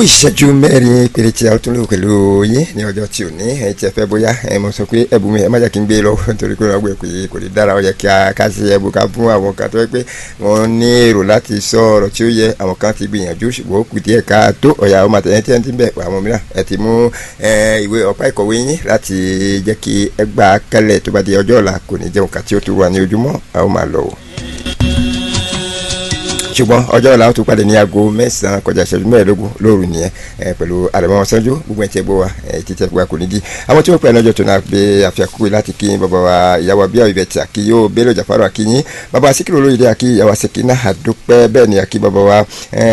ìṣẹ́jú mẹ́rin péré tí a tún lò pẹ̀lú yín ní ọjọ́ tí ò ní ẹ ti fẹ́ bóyá ẹ mọ̀ sọ pé ẹ̀bùn mi ẹ má jẹ́ kí n gbé lọ nítorí pé ọgbẹ́ pé kò lè dára ó yẹ kí a ká ṣe ẹ̀bùn ká fún àwọn kan tó yẹ pé wọ́n ní èrò láti sọ ọ̀rọ̀ tí ó yẹ àwọn kan ti gbìyànjú ṣùgbọ́n ó kù díẹ̀ ká tó ọ̀yà ọmọ àtẹ̀yẹ tí ẹ ti ń bẹ̀ àwọn mìíràn ẹ ti mú ìwé ọ̀pá ìkọ̀wé yín láti jẹ́ kí ẹ gbà kálẹ̀ tó bá di ọjọ́ ọ̀la kò ní jẹun kàtí ó tún wà ní ojúmọ́ àwọn máa lọ o ṣùgbọ́n ọjọ́ ọ̀la ó tún pàdé ní aago mẹ́sàn-án kọjá ìṣẹ́jú mẹ́ẹ̀ẹ́dógún lóru nìyẹn pẹ̀lú àdàmọ́ sanjú gbogbo ẹ̀tí ẹ̀gbọ́ wa títí ẹ̀gbọ́ wa kò ní di àwọn tí wọ́n pè ní ọjọ́ tó náà gbé àfihàn láti kí bàbá wa ìyàwó abíyá ìbẹ̀ tí àkí yóò bẹ́lẹ̀ jàfárò àkíyín bàbá síkírò olóyèdè àkí ìyàwó sèkínà àdúpẹ́ bẹ́ẹ̀ ni àkí bàbá wa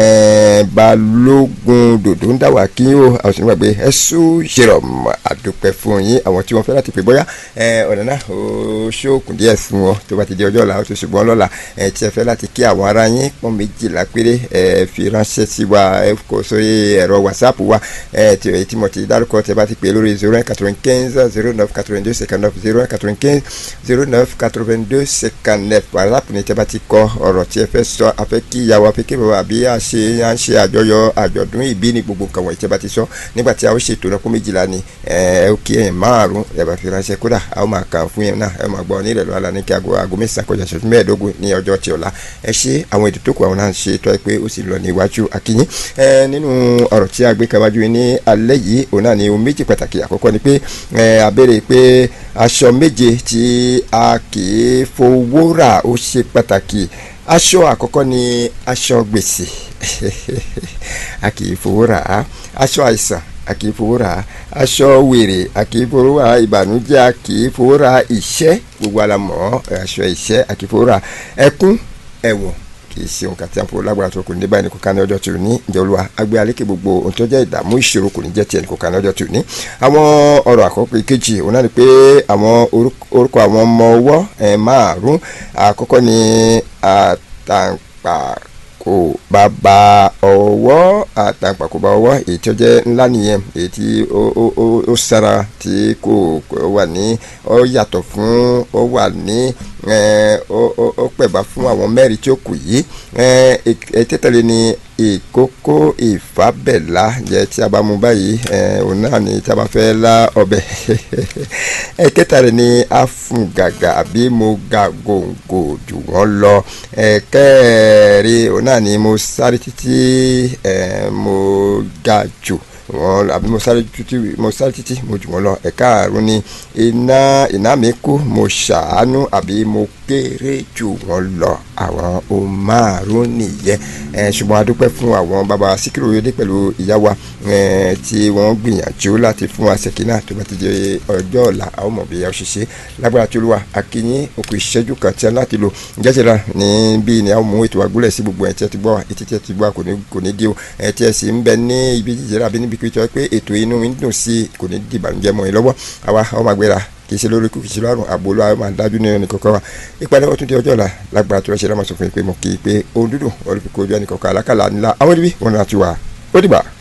balógun dòdò ń dàwọ̀ àkí yóò àwọn sì ń gbàgbé ẹ̀sùn ṣèrọ̀m àdúpẹ́ fún yín àwọn tí wọ́n fẹ́ láti pè bóyá ọ̀nà náà ó ṣókùn díẹ̀ fún wọn tó bá ti di ọjọ́ ọ̀la ó ti ṣùgbọ́n lọ́la tí ẹ fẹ́ láti kí àwọn ará yín pọ́n méjìlá péré ẹ fi ránṣẹ́ sí wa ẹ kò sórí ẹ̀rọ whatsapp wa ẹ tí èyí tí mo ti dárúkọ tẹ bá ti pè lórí zero one quatre-vingt-quinze zero neuf quatre-vingt-deux cinquante neuf zero one quatre-vingt-quinze zero neuf quatre-vingt-deux cinquante neuf whatsapp ni tẹ bá ti kọ ọ̀rọ̀ tí ẹ fẹ́ sọ afẹ́ kí ìyàwó afẹ́ kí bàbá àbí à ṣe à ń ṣe àjọyọ̀ àjọ̀dún ìbí ní gbogbo nǹkan wọ̀nyí tẹ bá ti sọ nígbà tí a ó ṣètò náà kó méjìlá ni ẹ ó kí ẹ̀yìn márùn ẹ bá fi ránṣẹ́ kódà a ó máa kàn fún yẹn náà ẹ máa gbọ́ ní ìrẹ̀lú alá ní kí aago aago mẹ́sàn-án kọjá ṣẹ́jú mẹ́ẹ̀ẹ́dógún ní ọjọ́ tí ọ̀la ẹ ṣe àwọn ètò tó kù àwọn náà ń ṣe tọ́ ẹ pé ó sì lọ ní iwájú akínyín ẹ nínú ọ̀rọ̀ tí a gbé kawájú ní alẹ́ yìí òun náà ni ohun méjì pàtàkì àkọ́kọ́ ni pé ẹ abẹ́rẹ́ pé aṣọ méje tí a kì í fowó rà ó ṣe pàtàkì aṣọ àkọ́kọ́ ni aṣọ gbèsè a kì í fowó rà á aṣọ àìsàn a kì í fowó rà aṣọ wèrè a kì í fowó rà ìbànújẹ́ a kì í fowó rà ìṣẹ́ gbogbo alamọ̀ aṣọ ìṣẹ́ a kì í fowó rà ẹkún ẹ̀wọ̀n kì í ṣe nǹkan tí a ń fowó lágbára tó kò ní báyìí ní kò ká ní ọjọ́ tó ní ìjọ olúwa agbé alékè gbogbo ohun tó jẹ́ ìdààmú ìṣòro kò ní jẹ́ tiẹ̀ ní kò ká ní ọjọ́ tó ní. àwọn ọ̀rọ̀ àkọ́kọ́ ìkejì òun náà ni pé àwọn orúkọ àwọn ọmọ ọwọ́ márùn-ún àkọ́kọ́ ni àtàǹpà kò bàbá ọwọ́ àtàǹpàkò bá ọwọ́ èyí tí ó jẹ́ ńlá nìyẹn èyí tí ó sára tí kò wà ní ó yàtọ̀ fún ó wà ní ó pẹ̀bá fún àwọn mẹ́rin tí ó kù yìí tẹ́tẹ̀lé ni ìkókó ìfábẹ̀lá jẹ́ tí a bá mú báyìí òun náà ni tí a bá fẹ́ lá ọbẹ̀ ẹ̀kẹta rẹ̀ ni afungàgà àbí mo ga gòǹgò jù wọ́n lọ ẹ̀kẹrin òun náà ni mo sáré títí mo ga jù wọn àbí mo sáré títí mo sáré títí mo jù wọn lọ ẹ̀ka àrùn ni iná iná mi kú mo ṣàánú àbí mo kéré jù wọn lọ àwọn ohun márùn nìyẹn ẹ ṣùgbọ́n a dúpẹ́ fún àwọn bàbá síkírò yọdé pẹ̀lú ìyá wa ẹ tí wọ́n gbìyànjú láti fún wa ṣèkínà tó bá ti di ọjọ́ ọ̀la àwọn ọmọ bíi ọ̀ṣiṣẹ́ lágbára tí olúwa akínyín òkú ìṣẹ́jú kan tí a láti lò jẹ́sẹ̀ra ní bí ni àwọn mú ètò àgúlẹ̀ sí gbogbo ẹ̀ tí ẹ ti gbọ́ etí tí ẹ ti gbọ́ kò ní dí o ẹ̀ tí ẹ sì ń bẹ ní ibi jíjẹrẹ àbí níbi pé pé ètò inú ń dùn sí kò ní dìbànújẹ́ mọ́ ẹ lọ́wọ́ àwa ọmọ àgbéra kì í ṣe lórí kù kì í ṣe lọ́rùn àbò ló máa dájú ní ẹnì kọ̀ọ̀kan wa ìpàdé wọn tún di ọjọ́ ọ̀la lágbára tó rẹ̀ ṣe lámà sọ fún yín pé mo kì í pé ohun dúdùn ọ̀rọ̀ fi kojú ẹnì kọ̀ọ̀kan alákàlà ńlá àwọn ibi wọn náà ti wà ó dìgbà.